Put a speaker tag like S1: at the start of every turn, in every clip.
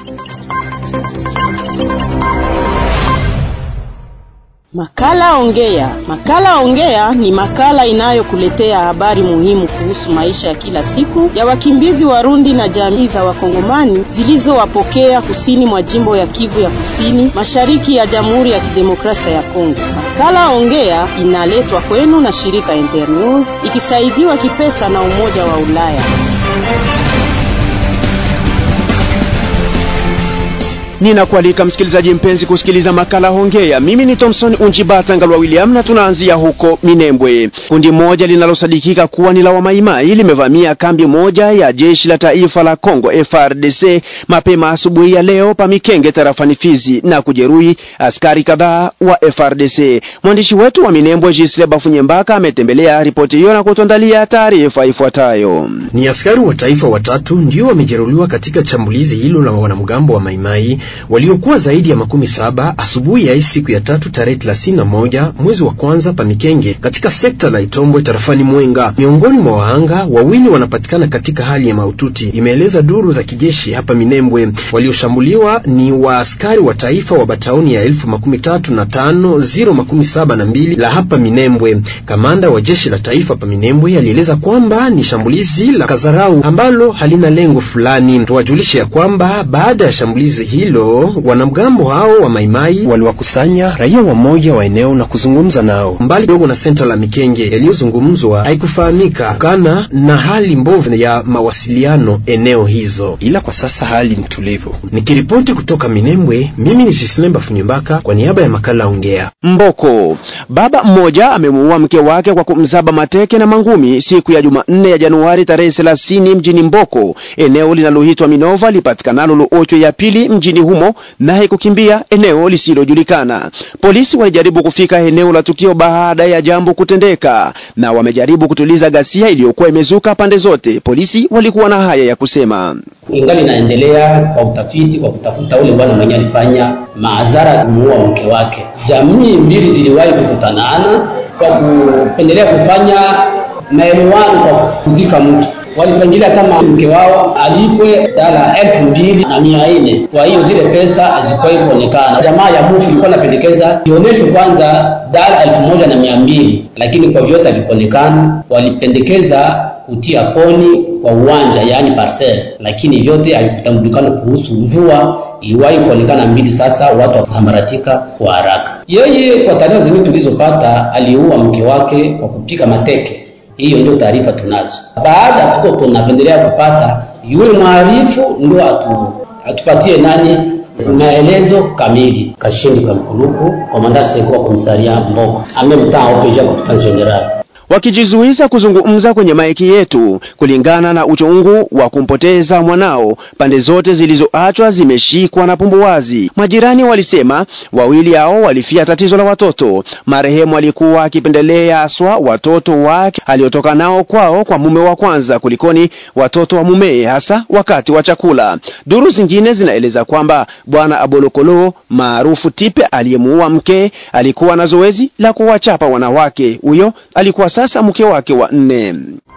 S1: Makala Ongea. Makala Ongea ni makala inayokuletea habari muhimu kuhusu maisha ya kila siku ya wakimbizi Warundi na jamii za Wakongomani zilizowapokea kusini mwa jimbo ya Kivu ya Kusini, mashariki ya Jamhuri ya Kidemokrasia ya Kongo. Makala Ongea inaletwa kwenu na shirika Internews ikisaidiwa kipesa na Umoja wa Ulaya.
S2: Ninakualika msikilizaji mpenzi kusikiliza makala Hongea. Mimi ni Thomson Unjibata Ngalwa William na tunaanzia huko Minembwe. Kundi moja linalosadikika kuwa ni la Wamaimai limevamia kambi moja ya jeshi la taifa la Kongo FRDC mapema asubuhi ya leo pa Mikenge tarafani Fizi na kujeruhi askari kadhaa wa FRDC. Mwandishi wetu wa Minembwe Gisle Bafunyembaka ametembelea ripoti hiyo na kutuandalia taarifa ifuatayo.
S3: Ni askari wa taifa watatu ndio wamejeruhiwa katika shambulizi hilo la wanamgambo wa Maimai waliokuwa zaidi ya makumi saba asubuhi ya hii siku ya tatu tarehe thelathini na moja mwezi wa kwanza pa Mikenge katika sekta la Itombwe tarafani Mwenga. Miongoni mwa wahanga wawili wanapatikana katika hali ya mahututi, imeeleza duru za kijeshi hapa Minembwe. Walioshambuliwa ni waaskari wa taifa wa bataoni ya elfu makumi tatu na tano ziro makumi saba na mbili la hapa Minembwe. Kamanda wa jeshi la taifa pa Minembwe alieleza kwamba ni shambulizi la kazarau ambalo halina lengo fulani. Tuwajulishe ya kwamba baada ya shambulizi hilo wanamgambo hao wa Maimai waliwakusanya raia wamoja wa eneo na kuzungumza nao mbali kidogo na senta la Mikenge. Yaliyozungumzwa haikufahamika kana na hali mbovu ya mawasiliano eneo hizo, ila kwa sasa hali ni tulivu. Nikiripoti kutoka Minembwe, mimi ni Jislemba Funyembaka kwa niaba ya makala Ongea.
S2: Mboko. Baba mmoja amemuua mke wake kwa kumzaba mateke na mangumi siku ya Jumanne ya Januari tarehe 30 mjini Mboko, eneo linaloitwa Minova lipatikanalo Luocho ya pili mjini humo naye kukimbia eneo lisilojulikana. Polisi walijaribu kufika eneo la tukio baada ya jambo kutendeka na wamejaribu kutuliza ghasia iliyokuwa imezuka pande zote. Polisi walikuwa na haya ya kusema.
S4: Ingali inaendelea kwa utafiti kwa kutafuta ule bwana mwenye alifanya maadhara kumuua mke wake. Jamii mbili ziliwahi kukutanana kwa kupendelea kufanya maelewano kwa kuzika mtu walipangilia kama mke wao alipwe dala elfu mbili na mia nne. Kwa hiyo zile pesa hazikuwahi kuonekana. Jamaa ya mufu ilikuwa napendekeza ionyeshwe kwanza dala elfu moja na mia mbili, lakini kwa vyote havikuonekana. Walipendekeza kutia poni kwa uwanja, yaani parcel, lakini vyote havikutambulikana. Kuhusu mvua iliwahi kuonekana mbili, sasa watu wakasambaratika kwa haraka. Yeye kwa taarifa zingine tulizopata, aliua mke wake kwa kupika mateke hiyo ndio taarifa tunazo. Baada ya kuko tunapendelea kupata yule mwarifu ndio atu, atupatie nani maelezo kamili. Kashindi Kamkuluku, komanda sekwa komisaria Mboko, amemtaa opeja kwa general
S2: wakijizuiza kuzungumza kwenye maiki yetu kulingana na uchungu wa kumpoteza mwanao. Pande zote zilizoachwa zimeshikwa na pumbuwazi. Majirani walisema wawili hao walifia tatizo la watoto. Marehemu alikuwa akipendelea aswa watoto wake aliotoka nao kwao kwa mume wa kwanza kulikoni watoto wa mumee, hasa wakati wa chakula. Duru zingine zinaeleza kwamba bwana Abolokolo maarufu Tipe aliyemuua mke alikuwa na zoezi la kuwachapa wanawake. Huyo alikuwa sasa mke wake wa nne.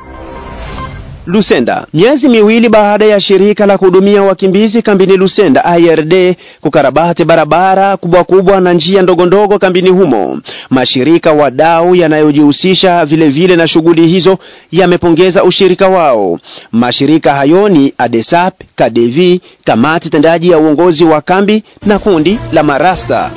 S2: Lusenda. Miezi miwili baada ya shirika la kuhudumia wakimbizi kambini Lusenda IRD kukarabati barabara kubwa kubwa na njia ndogo ndogo kambini humo, mashirika wadau yanayojihusisha vile vile na shughuli hizo yamepongeza ushirika wao. Mashirika hayo ni ADESAP, KADEVI, kamati tendaji ya uongozi wa kambi na kundi la Marasta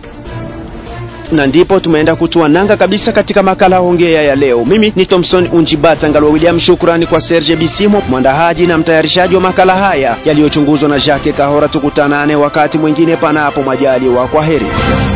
S2: na ndipo tumeenda kutua nanga kabisa katika makala Hongea ya leo. Mimi ni Thomson Unjibata Ngalwa William. Shukrani kwa Serge Bisimo, mwandahaji na mtayarishaji wa makala haya yaliyochunguzwa na Jacques Kahora. Tukutanane wakati mwingine, panapo majaliwa. Kwa heri.